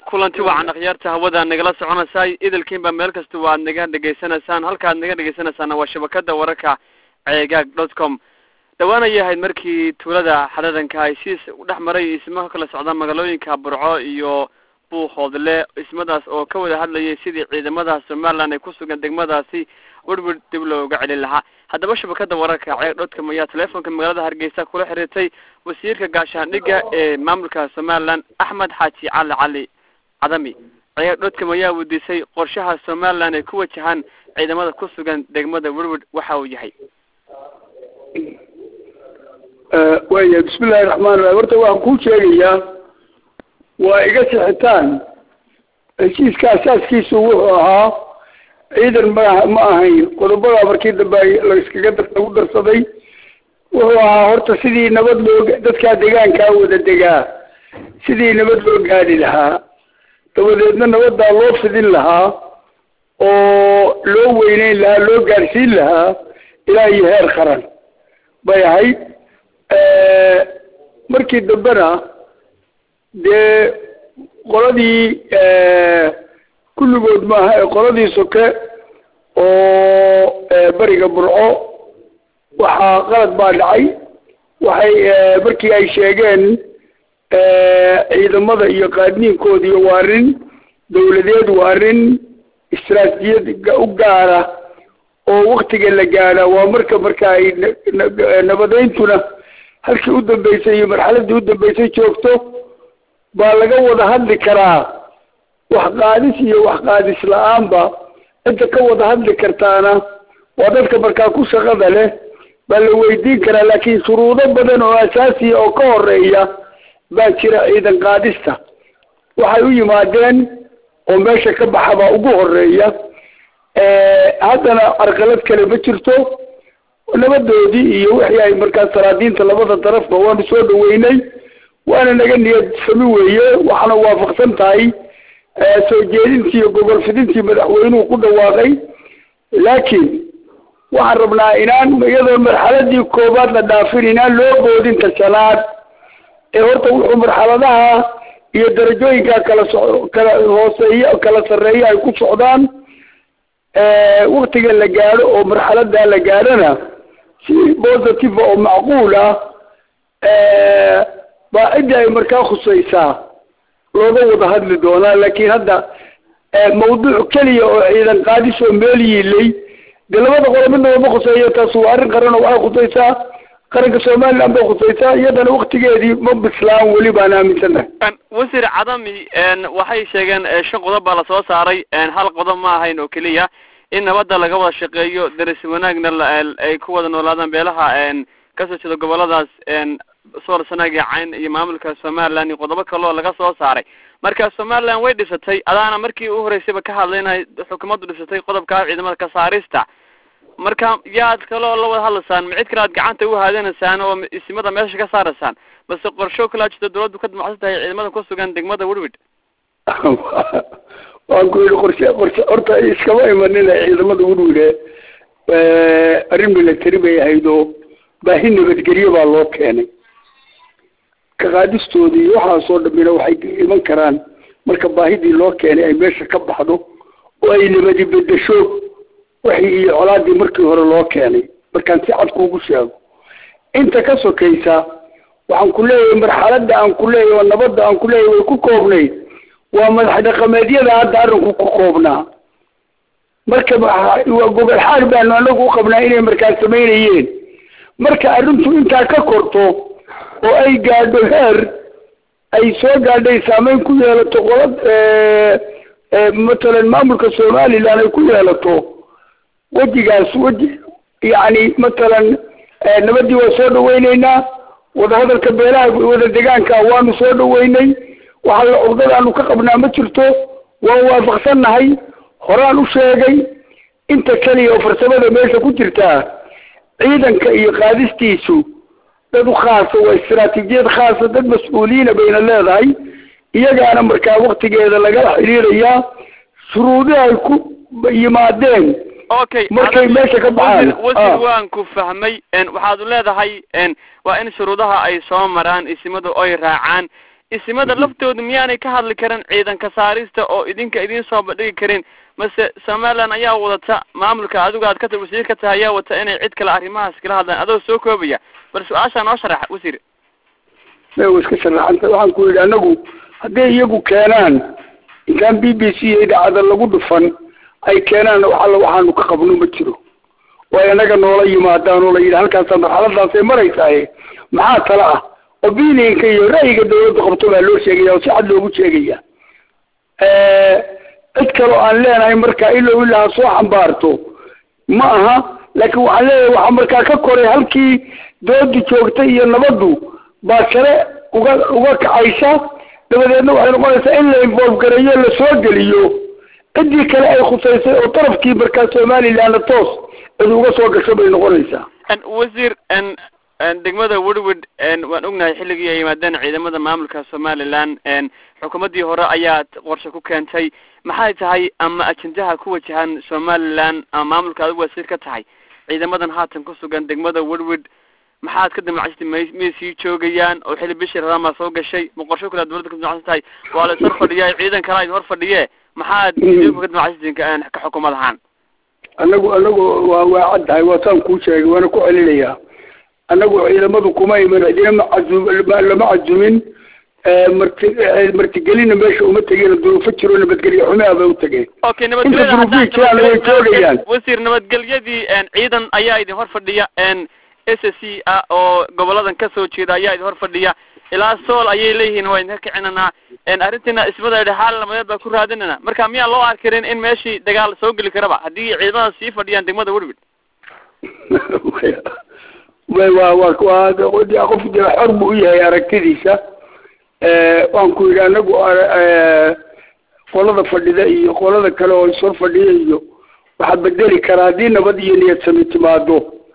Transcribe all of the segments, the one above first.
kulanti wacan akhyaarta hawada nagala soconaysay idilkiinba meel kasta waad naga dhegaysanaysaan halkaad naga dhegaysanaysaana waa shabakada wararka ceegaag dot com dhawaanaya ahayd markii tuulada xadhadanka ay siis dhex maray ismo ka kala socda magaalooyinka burco iyo buuhoodle ismadaas oo ka wada hadlayay sidii ciidamada somaliland ay kusugan degmadaasi werwer dib looga celin lahaa haddaba shabakada wararka ceeg dotcom ayaa teleefonka magaalada hargeysa kula xiriirtay wasiirka gaashaandhigga ee maamulka somaliland axmed xaaji cali cali cadami ceeg dotcom ayaa weydiisay qorshaha somaliland ay ku wajahaan ciidamada ku sugan degmada werwer waxa uu yahay waya bismillahi raxmaan raxiim horta waxaan kuu sheegayaa waa iga sixitaan heshiiska asaaskiisu wuxuu ahaa ciidan ma ma ahayn qodobada markii dambe laiskaga lagu darsaday wuxuu ahaa horta sidii nabad loo dadkaa deegaankaa wada degaa sidii nabad loo gaadhi lahaa dabadeedna nabaddaa loo fidin lahaa oo loo weyneyn lahaa loo gaadhsiin lahaa ilaa iyo heer qaran bay ahayd markii dambena dee qoladii kulligood maaha ee qoladii soke oo beriga burco waxaa qalad baa dhacay waxay markii ay sheegeen ciidamada iyo qaadniinkoodiiyo waa arrin dawladeed waa arrin istaraatijiyad u gaara oo waktiga la gaadha waa marka marka ay nabadayntuna halkii u dambeysay iyo marxaladii u dambeysay joogto baa laga wada hadli karaa wax qaadis iyo wax qaadis la-aanba cidda ka wada hadli kartaana waa dadka markaa ku shaqada leh baa la weydiin karaa laakiin shuruudo badan oo asaasiya oo ka horeeya baa jira ciidan qaadista waxay u yimaadeen oo meesha ka baxa baa ugu horeeya haddana carqalad kale ma jirto nabadoodii iyo wixii ay markaas salaadiinta labada darafba waanu soo dhaweynay waana naga niyad sami weeye waxaana waafaqsan tahay soo jeedintii iyo gobol fidintii madaxweynuhu ku dhawaaqay laakiin waxaan rabnaa inaan iyadoo marxaladii koobaad la dhaafin inaan loo boodin tashanaad ee horta wuxuu marxaladaha iyo darajooyinka kala so kala hooseeya kala sarreeya ay ku socdaan waktiga la gaadho oo marxaladaa la gaadhona si positive oo macquul ah baa cidda ay markaa khusaysaa looga wada hadli doonaa laakiin hadda mawduuc keliya oo ciidan qaadis oo meel yiilay dee labada qolo midnaba ma khuseeyo taas waa arrin qaran oo waxay khusaysaa qaranka somaliland bay khusaysaa iyadana waktigeedii ma bislaan weli baan aaminsanahay wasiir cadami waxay sheegeen shan qodob baa lasoo saaray hal qodob ma ahayn oo keliya in nabadda laga wada shaqeeyo daris wanaagna ay ku wada noolaadaan beelaha kasoo jeeda goboladaas sool sanaaga cayn iyo maamulka somaliland iyo qodobo kaleo laga soo saaray marka somaliland way dhisatay adaana markii u horeysayba ka hadlaynay xukuumaddu dhisatay qodobka ciidamada ka saarista marka yaad kaloo la wada hadlaysaan ma cid kale aad gacanta u haadinaysaan oo isimada meesha ka saaraysaan base qorsho kalaa jirta dawladdu ka damacsan tahay ciidamada ku sugan degmada werwid waan ku yidhi qorshe qorshe horta iskama imanina ciidamada werwide arrin milatari bay ahayd oo baahi nabadgelyo baa loo keenay ka qaadistoodii iyo waxaasoo dhamina waxay iman karaan marka baahidii loo keenay ay meesha ka baxdo oo ay nabadi bedesho wixii iyo colaadii markii hore loo keenay markaan si cad kuugu sheego inta ka sokaysa waxaan ku leeyahay marxaladda aan ku leeyahay oo nabadda aan ku leeyahay way ku koobnayd waa madax dhaqameedyada hadda arrinku ku koobnaa marka waa gobol xaal baanu anagu u qabnaa inay markaas samaynayeen marka arrintu intaa ka korto oo ay gaadho heer ay soo gaadhay saameyn ku yeelato qolad matalan maamulka somaliland ay ku yeelato wejigaas weji yacni matalan nabadii waa soo dhaweyneynaa wadahadalka beelaha wada degaanka waanu soo dhaweynay waxa la cugdadaanu ka qabnaa ma jirto waan waafaqsannahay horaan u sheegay inta keliya oo farsamada meesha ku jirtaa ciidanka iyo qaadistiisu dad u khaasa waa istaraatiijiyad khaasa dad mas-uuliyiina bayna leedahay iyagaana markaa waktigeeda lagala xidhiirayaa shuruudi ay ku yimaadeen okay markay meesha ka baxaan wasiir waan ku fahmay waxaad leedahay waa in shuruudaha ay soo maraan isimadu oy raacaan isimada laftooda miyaanay ka hadli karin ciidanka saarista oo idinka idiin soo bandhigi karin mase somaliland ayaa wadata maamulka adigu aad ka wasiir ka tahay ayaa wata inay cid kale arrimahaas kala hadlaan adoo soo koobaya bal su-aashaa noo sharax wasiir wa iska sharaxanta waxaan ku yidhi anagu hadday iyagu keenaan intaan b b c iyo idaacada lagu dhufan ay keenaan wax alla waxaanu ka qabno ma jiro oo ay anaga noola yimaadaan oo la yidhi halkaasa marxaladaasay maraysaaye maxaa tala ah opinionka iyo ra'yiga dawladda qabto baa loo sheegaya oo si cad loogu sheegaya cid kaloo aan leenahay markaa ilow ilaa ha soo xambaarto ma aha laakiin waxaan leeyahay waxaa markaa ka koray halkii doodu joogtay iyo nabaddu baa sare uga uga kacaysa dabadeedna waxay noqonaysaa in la involve gareeyo la soo geliyo ciddii kale ay khusaysay oo darafkii markaa somalilandna toos cid uga soo gasho bay noqonaysaa wasiir degmada woodwood waan ognahay xilligii ay yimaadeen ciidamada maamulka somaliland xukuumaddii hore ayaad qorshe ku keentay maxay tahay ama ajendaha ku wajahan somaliland ama maamulka adigu wasiir ka tahay ciidamadan haatan ku sugan degmada woodwood maxaad ka damacsatay may miyay sii joogayaan oo xilli bishii ramamaa soo gashay ma qorsho kale dawladda ka damacsan tahay waa la is hor fadhiya ciidan kalaa idin hor fadhiye maxaad idinku ka damacsatiin ka xukuumad ahaan anagu anagu waa waa caddahay waa saan kuu sheegay waana ku celinayaa annagu ciidamadu kuma iman cidina macazum lama cazumin marti martigelina meesha uma tegeen duruufo jiro nabadgelyo xumaa bay u tageen okay inta duruufihii jiraan way joogayaan wasiir nabadgelyadii ciidan ayaa idin hor fadhiya s c ah oo goboladan kasoo jeeda ayaa idin hor fadhiya ilaa sool ayay leeyihiin waa idinka kicinanaa arrintiina ismada idhi xaal namadeed baa ku raadinana marka miyaa loo arkirin in meeshii dagaal soo geli karaba haddii ciidamada sii fadhiyaan degmada woodwood wa wa waa qof xor buu u yahay aragtidiisa waan ku yidhi anagu qolada fadhida iyo qolada kale oo ishor fadhiya iyo waxaa bedeli karaa haddii nabad iyo niyad sami timaado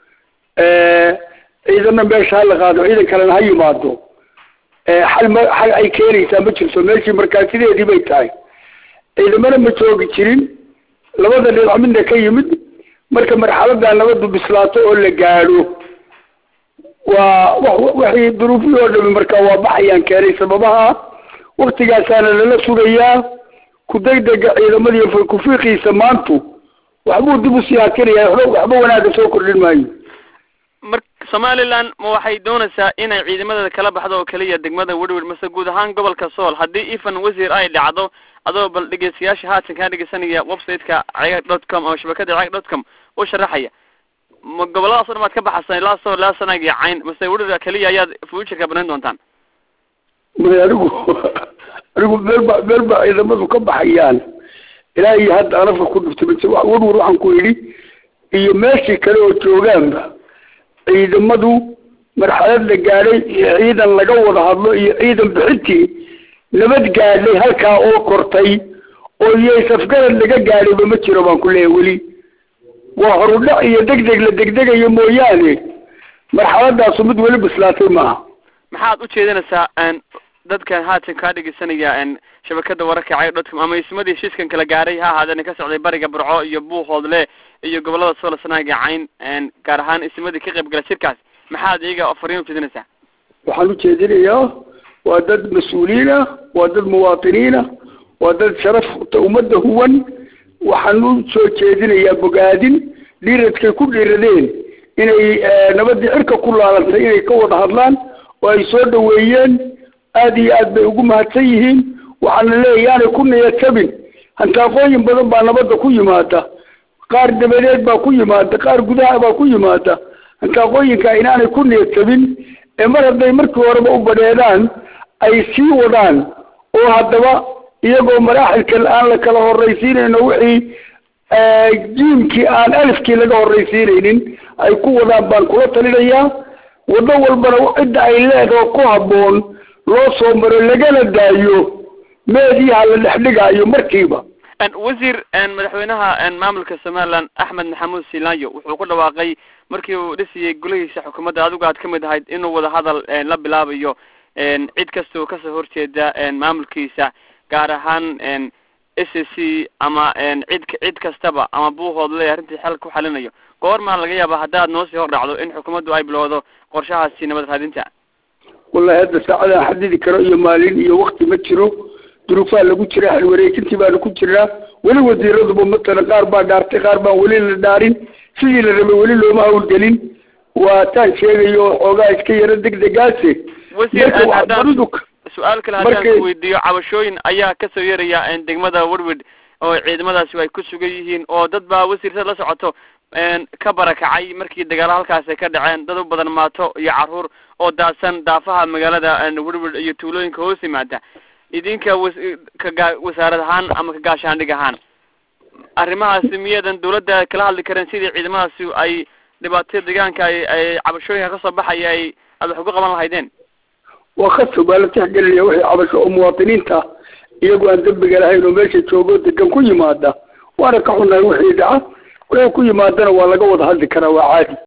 ciidana meesha hala qaado ciidan kalena ha yimaado xal ma xal ay keenaysaa ma jirto meeshii markaa sideedii bay tahay ciidamana ma joogi jirin labada dhinac midna ka yimid marka marxaladaa nabadu bislaato oo la gaadho waa waxay duruufihii oo dhami marka waa baxayaan keenay sababaha waktigaasaana lala sugayaa kudegdega ciidamadiiyo farkufiiqiisa maantu waxbuu dib usii hakinaya waxba waxba wanaaga soo kordhin maayo mar somaliland ma waxay doonaysaa inay ciidamadeeda kala baxdo oo keliya degmada woodwood mase guud ahaan gobolka sool haddii ifan wasiir ay dhacdo adoo bal dhegeystayaasha haatan kaa dhegeysanaya website-ka cegag dot com ama shabakada cegag dot com u sharaxaya ma goboladaas o dhan baad ka baxasan ilaa sool ilaa sanag iyo cayn mase woodwood keliya ayaad fuuturka banayn doontaan may anigu anigu meel ba meel ba ciidamadu ka baxayaan ilaa iyo hadda anafka ku dhuftay mise woodwood waxaan ku yidhi iyo meeshii kale oo joogaanba ciidamadu marxalad la gaadhay iyo ciidan laga wada hadlo iyo ciidan bixintii nabad gaadhay halkaa oo kortay oo iyo safgarad laga gaadhayba ma jiro baan ku leeyahay weli waa horudhac iyo degdeg la degdegayo mooyaane marxaladaasu mid weli bislaatay maaha maxaad u jeedinaysaa dadkan haatan kaa dhegeysanaya shabakada wararka cay dotcom ama ismadii heshiiskan kala gaaray ha ahaadeen ka socday bariga burco iyo buuhoodle iyo gobolada sool sanaaga cayn gaar ahaan ismadii ka qayb gala shirkaas maxaad iyaga fariin ujeedinaysaa waxaan ujeedinayaa waa dad mas-uuliin ah waa dad muwaatiniin ah waa dad sharafta ummadda huwan waxaan u soo jeedinayaa bogaadin dhiiradkay ku dhiiradeen inay nabadii cirka ku laalantay inay ka wada hadlaan oo ay soo dhaweeyeen aada iyo aad bay ugu mahadsan yihiin waxaana leeyahy yaanay ku niyadjabin hantaaqooyin badan baa nabadda ku yimaada qaar dabadeed baa ku yimaada qaar gudaha baa ku yimaada hantaaqooyinka inaanay ku niyadjabin ee mar hadday markii horeba u badheedaan ay sii wadaan oo haddaba iyagoo maraaxilka aan la kala horraysiinayno wixii jiimkii aan alifkii laga horraysiinaynin ay ku wadaan baan kula talinayaa waddo walbana cidda ay leedaho ku habboon loo soo maro lagana daayo meediyaha la dhexdhigaayo markiiba wasiir madaxweynaha maamulka somaliland axmed maxamuud silanyo wuxuu ku dhawaaqay markii uu dhisiyey golihiisa xukuumadda adigu aad ka mid ahayd inuu wada hadal la bilaabayo cid kasta oo kasoo horjeeda maamulkiisa gaar ahaan s c ama cid cid kastaba ama buuhoodle arrintii xal ku xalinayo goormaa laga yaaba haddaad noo sii hor dhacdo in xukuumaddu ay bilowdo qorshahaasi nabad raadinta wallahi hadda saacadaan xadidi karo iyo maalin iyo wakti ma jiro duruufaa lagu jira halwareejintii baanu ku jiraa weli wasiiraduba matalan qaar baa dhaartay qaar baan weli la dhaarin sidii la rabay weli looma hawlgelin waa taan sheegayo xoogaa iska yaro degdegaase wasiir marka haddaan waxbaridu su-aal kale haddaan markay- ku weydiiyo cabashooyin ayaa kasoo yeeraya een, degmada werwid oo ciidamadaasi ay ku sugan yihiin oo dad baa wasiirtada la socoto een, ka barakacay markii dagaalo halkaas ay ka dhaceen dad u badan maato iyo caruur oo daadsan daafaha magaalada een, werwid iyo tuulooyinka hoos yimaada idinka was ka gaa- wasaarad ahaan ama ka gaashaandhig ahaan arrimahaasi miyadan dawladda kala hadli kareen sidii ciidamadaasi ay dhibaatada deegaanka ay ay cabashooyinka kasoo baxaya ay aad wax uga qaban lahaydeen waa khasab baa la tixgelinaya wixii cabasho oo muwaadiniinta iyagoo aan dembiga lahayn oo meesha joogo degan ku yimaada waana ka xunnahay wixii dhaca wixii ku yimaadana waa laga wada hadli karaa waa caadi